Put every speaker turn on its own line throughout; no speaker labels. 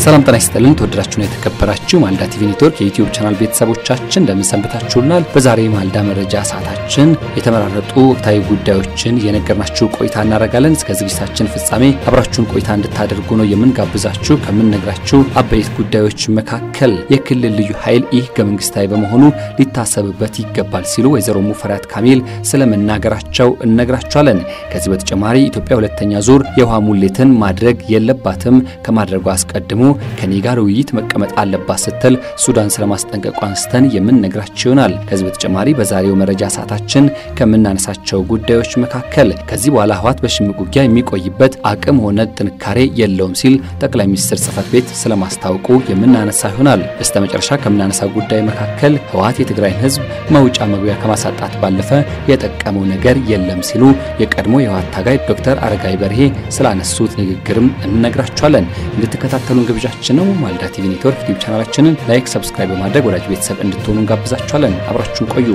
ሰላም ጤና ይስጥልን። ተወደዳችሁና የተከበራችሁ ማልዳ ቲቪ ኔትወርክ የዩቲዩብ ቻናል ቤተሰቦቻችን እንደምን ሰንብታችሁናል? በዛሬ ማልዳ መረጃ ሰዓታችን የተመራረጡ ወቅታዊ ጉዳዮችን የነገርናችሁ ቆይታ እናደርጋለን። እስከ ዝግጅታችን ፍጻሜ አብራችሁን ቆይታ እንድታደርጉ ነው የምንጋብዛችሁ። ከምንነግራችሁ አበይት ጉዳዮች መካከል የክልል ልዩ ኃይል ይህ ህገ መንግስታዊ በመሆኑ ሊታሰብበት ይገባል ሲሉ ወይዘሮ ሙፈሪያት ካሚል ስለመናገራቸው እነግራችኋለን። ከዚህ በተጨማሪ ኢትዮጵያ ሁለተኛ ዙር የውሃ ሙሌትን ማድረግ የለባትም ከማድረጉ አስቀድሞ ከኔ ጋር ውይይት መቀመጥ አለባት ስትል ሱዳን ስለማስጠንቀቋ አንስተን የምንነግራችሁ ይሆናል። ከዚህ በተጨማሪ በዛሬው መረጃ ሰዓታችን ከምናነሳቸው ጉዳዮች መካከል ከዚህ በኋላ ህወሓት በሽምቅ ውጊያ የሚቆይበት አቅም ሆነ ጥንካሬ የለውም ሲል ጠቅላይ ሚኒስትር ጽህፈት ቤት ስለማስታወቁ የምናነሳ ይሆናል። በስተ መጨረሻ ከምናነሳው ጉዳይ መካከል ህወሓት የትግራይን ህዝብ መውጫ መግቢያ ከማሳጣት ባለፈ የጠቀመው ነገር የለም ሲሉ የቀድሞ የህወሓት ታጋይ ዶክተር አረጋይ በርሄ ስላነሱት ንግግርም እንነግራችኋለን። እንድትከታተሉን ግብዣችን ነው። ማልዳ ቲቪ ኔትወርክ ዩቲዩብ ቻናላችንን ላይክ፣ ሰብስክራይብ በማድረግ ወዳጅ ቤተሰብ እንድትሆኑ እንጋብዛችኋለን። አብራችሁን ቆዩ።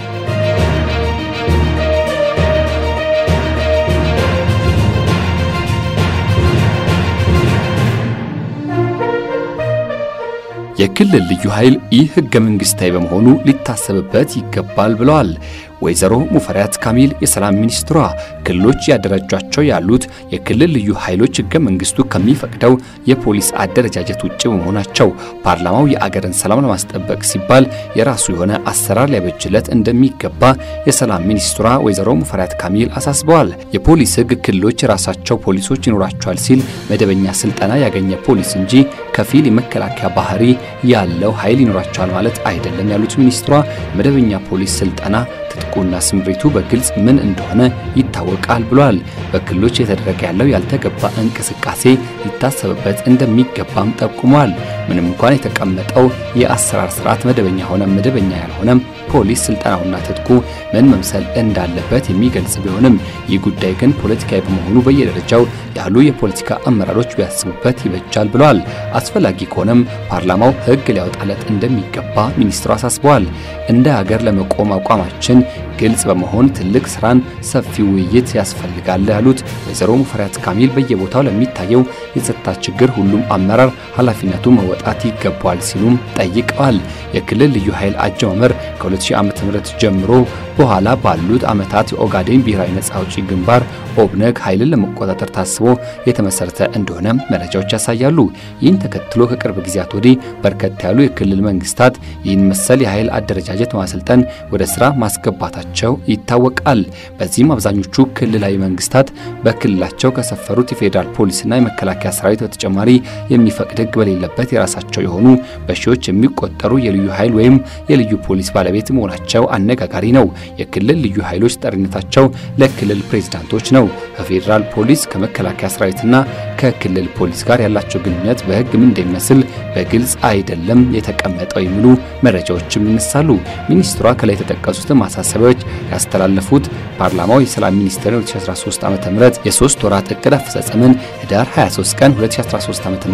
የክልል ልዩ ኃይል ይህ ህገ መንግስታዊ በመሆኑ ሊታሰብበት ይገባል ብለዋል። ወይዘሮ ሙፈሪያት ካሚል የሰላም ሚኒስትሯ ክልሎች ያደራጇቸው ያሉት የክልል ልዩ ኃይሎች ህገ መንግስቱ ከሚፈቅደው የፖሊስ አደረጃጀት ውጭ በመሆናቸው ፓርላማው የአገርን ሰላም ለማስጠበቅ ሲባል የራሱ የሆነ አሰራር ሊያበጅለት እንደሚገባ የሰላም ሚኒስትሯ ወይዘሮ ሙፈሪያት ካሚል አሳስበዋል። የፖሊስ ህግ ክልሎች የራሳቸው ፖሊሶች ይኖራቸዋል ሲል መደበኛ ስልጠና ያገኘ ፖሊስ እንጂ ከፊል የመከላከያ ባህሪ ያለው ኃይል ይኖራቸዋል ማለት አይደለም ያሉት ሚኒስትሯ መደበኛ ፖሊስ ስልጠና ትጥቁና ስምሪቱ በግልጽ ምን እንደሆነ ይታወቃል ብሏል። በክልሎች የተደረገ ያለው ያልተገባ እንቅስቃሴ ሊታሰብበት እንደሚገባም ጠቁሟል። ምንም እንኳን የተቀመጠው የአሰራር ስርዓት መደበኛ ሆነ መደበኛ ያልሆነም ፖሊስ ስልጠናውና ትጥቁ ምን መምሰል እንዳለበት የሚገልጽ ቢሆንም ይህ ጉዳይ ግን ፖለቲካዊ በመሆኑ በየደረጃው ያሉ የፖለቲካ አመራሮች ቢያስቡበት ይበጃል ብለዋል። አስፈላጊ ከሆነም ፓርላማው ህግ ሊያወጣለት እንደሚገባ ሚኒስትሩ አሳስበዋል። እንደ ሀገር ለመቆም አቋማችን ግልጽ በመሆን ትልቅ ስራን፣ ሰፊ ውይይት ያስፈልጋል ያሉት ወይዘሮ ሙፈሪያት ካሚል በየቦታው ለሚታየው የጸጥታ ችግር ሁሉም አመራር ኃላፊነቱ መወጣት ይገባዋል ሲሉም ጠይቀዋል። የክልል ልዩ ኃይል አጀማመር ከ2000 ዓ.ም ጀምሮ በኋላ ባሉት ዓመታት የኦጋዴን ብሔራዊ ነጻ አውጪ ግንባር ኦብነግ ኃይልን ለመቆጣጠር ታስቦ የተመሰረተ እንደሆነ መረጃዎች ያሳያሉ። ይህን ተከትሎ ከቅርብ ጊዜያት ወዲህ በርከት ያሉ የክልል መንግስታት ይህን መሰል የኃይል አደረጃጀት ማሰልጠን ወደ ስራ ማስገባታቸው ይታወቃል። በዚህም አብዛኞቹ ክልላዊ መንግስታት በክልላቸው ከሰፈሩት የፌዴራል ፖሊስና የመከላከያ ሰራዊት በተጨማሪ የሚፈቅድ ህግ በሌለበት የራሳቸው የሆኑ በሺዎች የሚቆጠሩ የልዩ ኃይል ወይም የልዩ ፖሊስ ባለቤት መሆናቸው አነጋጋሪ ነው። የክልል ልዩ ኃይሎች ጠሪነታቸው ለክልል ፕሬዝዳንቶች ነው። ከፌዴራል ፖሊስ ከመከላከያ ሰራዊትና ከክልል ፖሊስ ጋር ያላቸው ግንኙነት በህግ ምን እንደሚመስል በግልጽ አይደለም የተቀመጠው የሚሉ መረጃዎችም ይነሳሉ። ሚኒስትሯ ከላይ የተጠቀሱትን ማሳሰቢያዎች ያስተላለፉት ፓርላማው የሰላም ሚኒስቴር 2013 ዓ.ም የሶስት ወራት እቅድ አፈጻጸምን ህዳር 23 ቀን 2013 ዓ.ም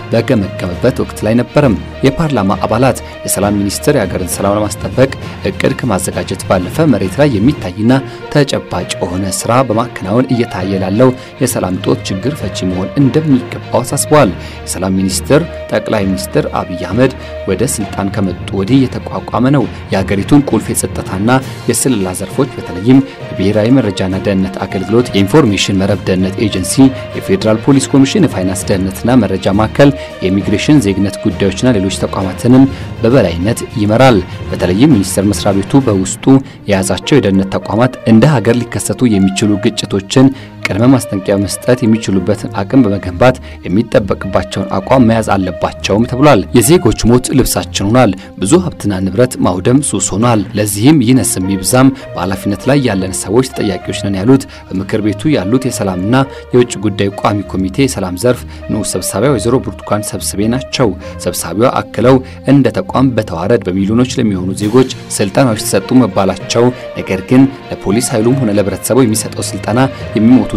በገመገመበት ወቅት ላይ ነበርም። የፓርላማ አባላት የሰላም ሚኒስቴር የሀገርን ሰላም ለማስጠበቅ እቅድ ከማዘጋጀት ባለፈ መሬት ላይ የሚታይና ተጨባጭ የሆነ ስራ በማከናወን እየታየ ላለው የሰላም ጦት ችግር ፈቺ መሆን እንደሚገባው አሳስበዋል። የሰላም ሚኒስቴር ጠቅላይ ሚኒስትር አብይ አህመድ ወደ ስልጣን ከመጡ ወዲህ የተቋቋመ ነው። የሀገሪቱን ቁልፍ የጸጥታና የስለላ ዘርፎች በተለይም የብሔራዊ መረጃና ደህንነት አገልግሎት፣ የኢንፎርሜሽን መረብ ደህንነት ኤጀንሲ፣ የፌዴራል ፖሊስ ኮሚሽን፣ የፋይናንስ ደህንነትና መረጃ ማዕከል፣ የኢሚግሬሽን ዜግነት ጉዳዮችና ሌሎች ተቋማትንም በበላይነት ይመራል። በተለይም ሚኒስቴር መስሪያ ቤቱ በውስጡ የያዛቸው የደህንነት ተቋማት እንደ ሀገር ሊከሰቱ የሚችሉ ግጭቶችን ቅድመ ማስጠንቀቂያ መስጠት የሚችሉበትን አቅም በመገንባት የሚጠበቅባቸውን አቋም መያዝ አለባቸውም ተብሏል። የዜጎች ሞት ልብሳችን ሆኗል። ብዙ ሀብትና ንብረት ማውደም ሱስ ሆኗል። ለዚህም ይነስም ይብዛም በኃላፊነት ላይ ያለን ሰዎች ተጠያቂዎች ነን ያሉት በምክር ቤቱ ያሉት የሰላምና የውጭ ጉዳይ ቋሚ ኮሚቴ የሰላም ዘርፍ ንዑስ ሰብሳቢያ ወይዘሮ ብርቱካን ሰብስቤ ናቸው። ሰብሳቢዋ አክለው እንደ ተቋም በተዋረድ በሚሊዮኖች ለሚሆኑ ዜጎች ስልጠናዎች ተሰጡ መባላቸው ነገር ግን ለፖሊስ ኃይሉም ሆነ ለህብረተሰቡ የሚሰጠው ስልጠና የሚሞቱ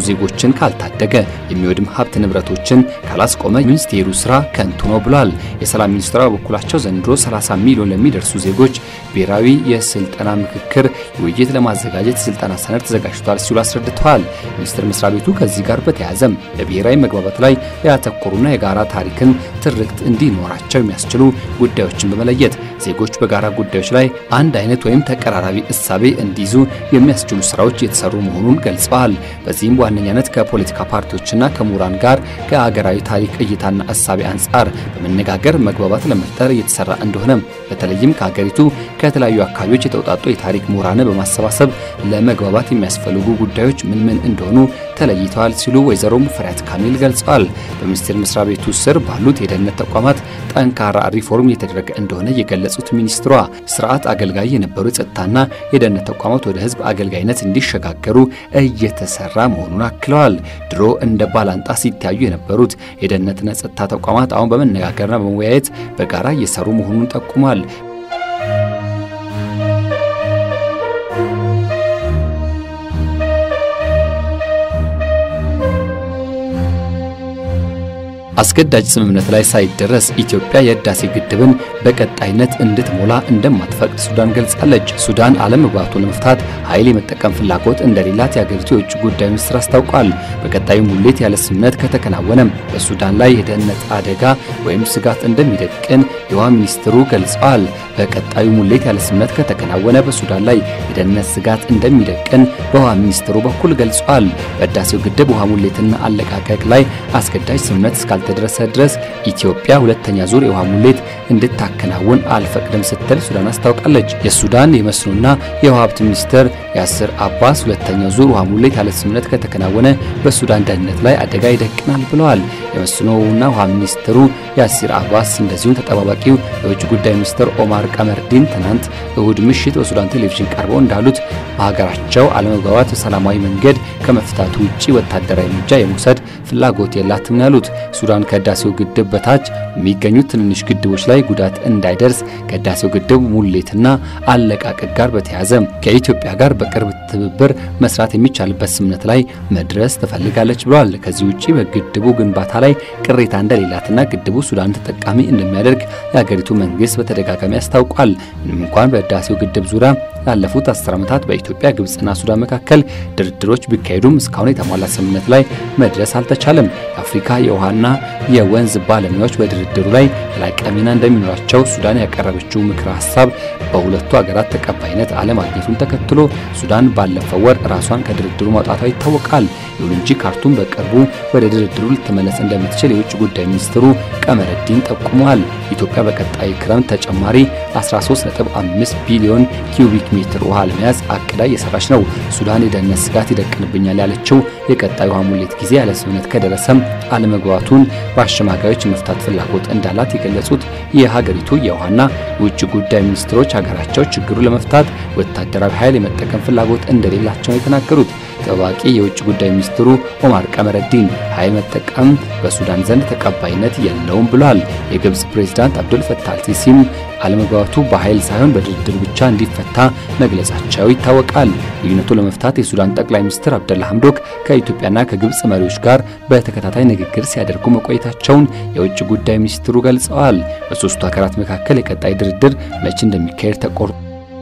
ዜጎችን ካልታደገ፣ የሚወድም ሀብት ንብረቶችን ካላስቆመ ሚኒስቴሩ ስራ ከንቱ ነው ብሏል። የሰላም ሚኒስትሯ በበኩላቸው ዘንድሮ 30 ሚሊዮን ለሚደርሱ ዜጎች ብሔራዊ የስልጠና ምክክር ውይይት ለማዘጋጀት የስልጠና ሰነድ ተዘጋጅቷል ሲሉ አስረድተዋል። ሚኒስቴር መስሪያ ቤቱ ከዚህ ጋር በተያያዘም በብሔራዊ መግባባት ላይ ያተኮሩና የጋራ ታሪክን ትርክት እንዲኖራቸው የሚያስችሉ ጉዳዮችን በመለየት ዜጎች በጋራ ጉዳዮች ላይ አንድ አይነት ወይም ተቀራራቢ እሳቤ እንዲይዙ የሚያስችሉ ስራዎች የተሰሩ መሆኑን ገልጸዋል። በዚህም በዋነኛነት ከፖለቲካ ፓርቲዎችና ከምሁራን ጋር ከሀገራዊ ታሪክ እይታና እሳቤ አንጻር በመነጋገር መግባባት ለመፍጠር እየተሰራ እንደሆነ በተለይም ከሀገሪቱ ከተለያዩ አካባቢዎች የተውጣጡ የታሪክ ምሁራንን በማሰባሰብ ለመግባባት የሚያስፈልጉ ጉዳዮች ምን ምን እንደሆኑ ተለይተዋል ሲሉ ወይዘሮ ሙፈሪያት ካሚል ገልጸዋል። በሚኒስቴር መስሪያ ቤቱ ስር ባሉት የደህንነት ተቋማት ጠንካራ ሪፎርም እየተደረገ እንደሆነ የገለጹት ሚኒስትሯ ስርዓት አገልጋይ የነበሩ የጸጥታና የደህንነት ተቋማት ወደ ህዝብ አገልጋይነት እንዲሸጋገሩ እየተሰራ መሆኑን አክለዋል። ድሮ እንደ ባላንጣ ሲታዩ የነበሩት የደህንነትና ጸጥታ ተቋማት አሁን በመነጋገርና በመወያየት በጋራ እየሰሩ መሆኑን ጠቁሟል። አስገዳጅ ስምምነት ላይ ሳይደረስ ኢትዮጵያ የህዳሴ ግድብን በቀጣይነት እንድትሞላ እንደማትፈቅድ ሱዳን ገልጻለች። ሱዳን አለመግባባቱን ለመፍታት ኃይል የመጠቀም ፍላጎት እንደሌላት የአገሪቱ የውጭ ጉዳይ ሚኒስትር አስታውቋል። በቀጣዩ ሙሌት ያለ ስምምነት ከተከናወነም በሱዳን ላይ የደህንነት አደጋ ወይም ስጋት እንደሚደቅን የውሃ ሚኒስትሩ ገልጸዋል። በቀጣዩ ሙሌት ያለ ስምምነት ከተከናወነ በሱዳን ላይ የደህንነት ስጋት እንደሚደቅን በውሃ ሚኒስትሩ በኩል ገልጿል። በህዳሴው ግድብ ውሃ ሙሌትና አለቃቀቅ ላይ አስገዳጅ ስምምነት እስካልተደረሰ ድረስ ኢትዮጵያ ሁለተኛ ዙር የውሃ ሙሌት እንድታከናውን አልፈቅድም ስትል ሱዳን አስታውቃለች። የሱዳን የመስኖና የውሃ ሀብት ሚኒስትር ያስር አባስ ሁለተኛው ዙር ውሃ ሙሌት ያለ ስምምነት ከተከናወነ በሱዳን ደህንነት ላይ አደጋ ይደቅናል ብለዋል። የመስኖና ውሃ ሚኒስትሩ ያሲር አባስ እንደዚሁም ተጠባባቂው የውጭ ጉዳይ ሚኒስትር ኦማር ቀመርዲን ትናንት እሁድ ምሽት በሱዳን ቴሌቪዥን ቀርበው እንዳሉት በሀገራቸው አለመግባባት በሰላማዊ መንገድ ከመፍታቱ ውጭ ወታደራዊ እርምጃ የመውሰድ ፍላጎት የላትም ያሉት ሱዳን ከህዳሴው ግድብ በታች የሚገኙት ትንንሽ ግድቦች ላይ ጉዳት እንዳይደርስ ከህዳሴው ግድብ ሙሌትና አለቃቀቅ ጋር በተያያዘ ከኢትዮጵያ ጋር በቅርብ ትብብር መስራት የሚቻልበት ስምምነት ላይ መድረስ ትፈልጋለች ብለዋል። ከዚህ ውጭ በግድቡ ግንባታ ላይ ቅሬታ እንደሌላትና ግድቡ ሱዳን ተጠቃሚ እንደሚያደርግ የሀገሪቱ መንግስት በተደጋጋሚ አስታውቋል። ምንም እንኳን በህዳሴው ግድብ ዙሪያ ላለፉት አስር ዓመታት በኢትዮጵያ ግብጽና ሱዳን መካከል ድርድሮች ቢካሄዱም እስካሁን የተሟላ ስምምነት ላይ መድረስ አልተቻለም። የአፍሪካ የውሃና የወንዝ ባለሙያዎች በድርድሩ ላይ የላቀ ሚና እንደሚኖራቸው ሱዳን ያቀረበችው ምክረ ሀሳብ በሁለቱ ሀገራት ተቀባይነት አለማግኘቱን ተከትሎ ሱዳን ባለፈው ወር ራሷን ከድርድሩ ማውጣቷ ይታወቃል። ይሁን እንጂ ካርቱም በቅርቡ ወደ ድርድሩ ልትመለስ እንደምትችል የውጭ ጉዳይ ሚኒስትሩ ቀመረዲን ጠቁመዋል። ኢትዮጵያ በቀጣይ ክረምት ተጨማሪ 13.5 ቢሊዮን ኪዩቢክ ሜትር ውሃ ለመያዝ አቅዳ እየሰራች ነው። ሱዳን የደህንነት ስጋት ይደቅንብኛል ያለችው የቀጣይ ውሃ ሙሌት ጊዜ ያለ ስምምነት ከደረሰም አለመግባቱን በአሸማጋዮች መፍታት ፍላጎት እንዳላት የገለጹት የሀገሪቱ የውሃና የውጭ ጉዳይ ሚኒስትሮች ሀገራቸው ችግሩ ለመፍታት ወታደራዊ ኃይል የመጠቀም ፍላጎት እንደሌላቸው ነው የተናገሩት። ተጠባባቂ የውጭ ጉዳይ ሚኒስትሩ ኦማር ቀመረዲን ኃይል መጠቀም በሱዳን ዘንድ ተቀባይነት የለውም ብሏል። የግብጽ ፕሬዝዳንት አብዱል ፈታህ አልሲሲም አለመግባባቱ በኃይል ሳይሆን በድርድር ብቻ እንዲፈታ መግለጻቸው ይታወቃል። ልዩነቱ ለመፍታት የሱዳን ጠቅላይ ሚኒስትር አብደላ ሐምዶክ ከኢትዮጵያና ከግብጽ መሪዎች ጋር በተከታታይ ንግግር ሲያደርጉ መቆየታቸውን የውጭ ጉዳይ ሚኒስትሩ ገልጸዋል። በሶስቱ ሀገራት መካከል የቀጣይ ድርድር መቼ እንደሚካሄድ ተቆርጦ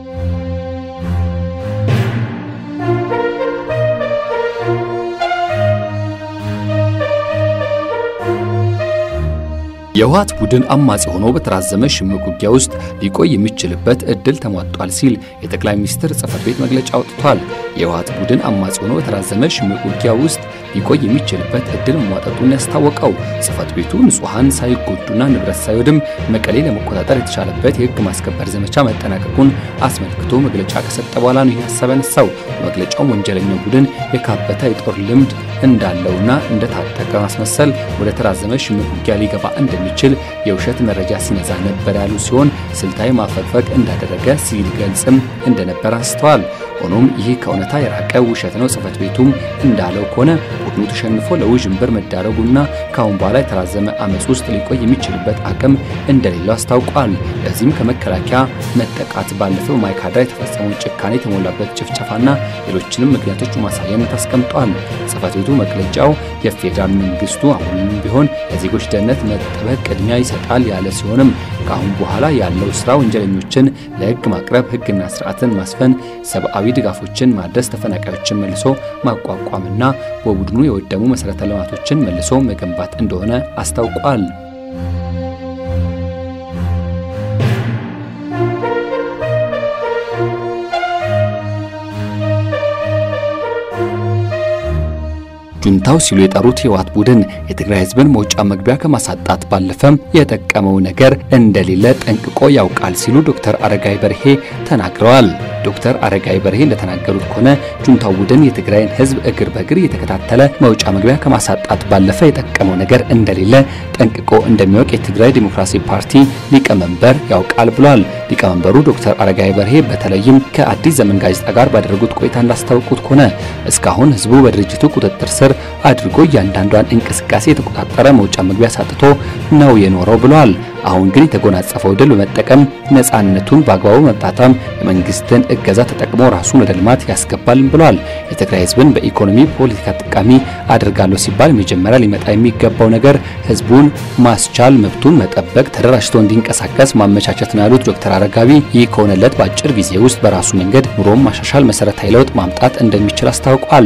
የህወሓት ቡድን አማጺ ሆኖ በተራዘመ ሽምቅ ውጊያ ውስጥ ሊቆይ የሚችልበት እድል ተሟጧል ሲል የጠቅላይ ሚኒስትር ጽህፈት ቤት መግለጫ አውጥቷል። የህወሓት ቡድን አማጺ ሆኖ በተራዘመ ሽምቅ ውጊያ ውስጥ ሊቆይ የሚችልበት እድል መሟጠጡን ያስታወቀው ጽህፈት ቤቱ ንጹሐን ሳይጎዱና ንብረት ሳይወድም መቀሌ ለመቆጣጠር የተቻለበት የህግ ማስከበር ዘመቻ መጠናቀቁን አስመልክቶ መግለጫ ከሰጠ በኋላ ነው ይህ ሀሳብ ያነሳው። በመግለጫው ወንጀለኛው ቡድን የካበተ የጦር ልምድ እንዳለውና እንደታጠቀ ማስመሰል ወደ ተራዘመ ሽምቅ ውጊያ ሊገባ እንደሚችል የውሸት መረጃ ሲነዛ ነበር ያሉ ሲሆን ስልታዊ ማፈግፈግ እንዳደረገ ሲገልጽም እንደነበር አንስተዋል። ሆኖም ይህ ከእውነታ የራቀ ውሸት ነው። ጽህፈት ቤቱም እንዳለው ከሆነ ቡድኑ ተሸንፎ ለውዥንብር መዳረጉና ከአሁን በኋላ የተራዘመ አመፅ ውስጥ ሊቆይ የሚችልበት አቅም እንደሌለው አስታውቋል። ለዚህም ከመከላከያ መጠቃት ባለፈው ማይካድራ የተፈጸመውን ጭካኔ የተሞላበት ጭፍጨፋና ሌሎችንም ምክንያቶች ማሳያነት አስቀምጧል። ጽሕፈት ቤቱ መግለጫው የፌዴራል መንግስቱ አሁንም ቢሆን የዜጎች ደህንነት መጠበቅ ቅድሚያ ይሰጣል ያለ ሲሆንም ከአሁን በኋላ ያለው ስራ ወንጀለኞችን ለህግ ማቅረብ፣ ህግና ስርዓትን ማስፈን፣ ሰብአዊ ድጋፎችን ማድረስ፣ ተፈናቃዮችን መልሶ ማቋቋምና በቡድኑ የወደሙ መሰረተ ልማቶችን መልሶ መገንባት እንደሆነ አስታውቋል። ጁንታው ሲሉ የጠሩት የህወሓት ቡድን የትግራይ ህዝብን መውጫ መግቢያ ከማሳጣት ባለፈም የጠቀመው ነገር እንደሌለ ጠንቅቆ ያውቃል ሲሉ ዶክተር አረጋይ በርሄ ተናግረዋል። ዶክተር አረጋይ በርሄ እንደተናገሩት ከሆነ ጁንታው ቡድን የትግራይን ህዝብ እግር በእግር እየተከታተለ መውጫ መግቢያ ከማሳጣት ባለፈ የጠቀመው ነገር እንደሌለ ጠንቅቆ እንደሚያውቅ የትግራይ ዲሞክራሲ ፓርቲ ሊቀመንበር ያውቃል ብሏል። ሊቀመንበሩ ዶክተር አረጋይ በርሄ በተለይም ከአዲስ ዘመን ጋዜጣ ጋር ባደረጉት ቆይታ እንዳስታወቁት ከሆነ እስካሁን ህዝቡ በድርጅቱ ቁጥጥር ስር አድርጎ እያንዳንዷን እንቅስቃሴ የተቆጣጠረ መውጫ መግቢያ ሳጥቶ ነው የኖረው ብለዋል። አሁን ግን የተጎናጸፈው ድል በመጠቀም ነፃነቱን በአግባቡ መጣጣም የመንግስትን እገዛ ተጠቅሞ ራሱን ወደ ልማት ያስገባልም ብለዋል። የትግራይ ህዝብን በኢኮኖሚ ፖለቲካ ጠቃሚ አድርጋለሁ ሲባል መጀመሪያ ሊመጣ የሚገባው ነገር ህዝቡን ማስቻል፣ መብቱን መጠበቅ፣ ተደራጅቶ እንዲንቀሳቀስ ማመቻቸት ነው ያሉት ዶክተር አረጋዊ ይህ ከሆነለት በአጭር ጊዜ ውስጥ በራሱ መንገድ ኑሮም ማሻሻል፣ መሰረታዊ ለውጥ ማምጣት እንደሚችል አስታውቋል።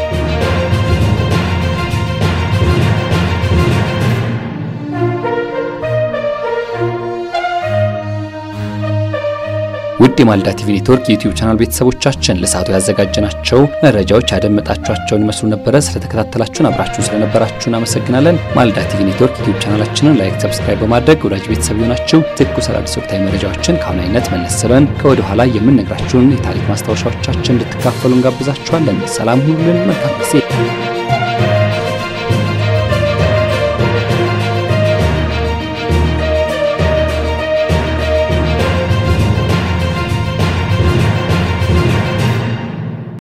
ውድ የማልዳ ቲቪ ኔትወርክ የዩቲዩብ ቻናል ቤተሰቦቻችን ለሰዓቱ ያዘጋጀናቸው መረጃዎች ያደመጣችኋቸውን ይመስሉ ነበረ። ስለተከታተላችሁን አብራችሁን ስለነበራችሁን አመሰግናለን። ማልዳ ቲቪ ኔትወርክ ዩቲዩብ ቻናላችንን ላይክ፣ ሰብስክራይብ በማድረግ ወዳጅ ቤተሰብ ይሆናችሁ ትኩስ አዳዲስ ወቅታዊ መረጃዎችን ከአሁን አይነት መለስ ብለን ከወደ ኋላ የምንነግራችሁን የታሪክ ማስታወሻዎቻችን እንድትካፈሉ እንጋብዛችኋለን። ሰላም ሁሉን መልካም ጊዜ